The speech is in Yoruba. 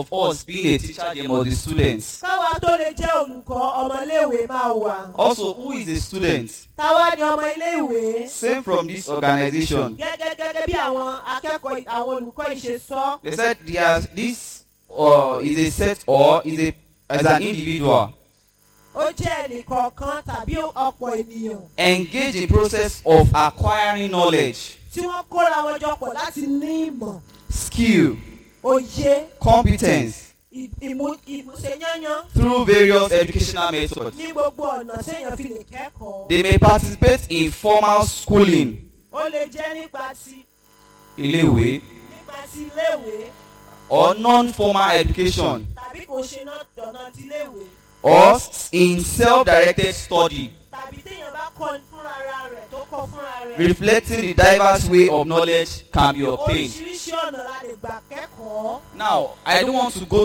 of us being a teacher, there must be students. káwa tó lè jẹ́ olùkọ́ ọmọléèwé máa wà. Also, who is a student? táwa ni ọmọ iléèwé. Same from this organization. gẹ́gẹ́ gẹ́gẹ́ bí àwọn akẹ́kọ̀ọ́ àwọn olùkọ́ yìí ṣe sọ. They said there's this uh, is a set or is a as an individual ó jẹ́ ẹnìkọ̀ọ̀kan tàbí ọ̀pọ̀ ènìyàn engage in process of acquiring knowledge, tí wọ́n kóra wọn jọ pọ̀ láti ní ìmọ̀ skill, òye competence ì- ìmú ìmúṣeyányán through various educational methods. ní gbogbo ọ̀nà téèyàn fi lè kẹ́kọ̀ọ́. They may participate in formal schooling, ó lè jẹ́ nípa ti iléèwé, nípa ti iléèwé or non-formal education, tàbí kò ṣe náà dọ̀nà ti iléèwé or in self-directed study, tàbí téèyàn bá kọ́ fúnra ara rẹ̀ tó kọ́ fúnra rẹ̀. reflecting the diverse way of knowledge can be obtained. oríṣiríṣi ọ̀nà la lè gbà kẹ́kọ̀ọ́. Now, I don't want to go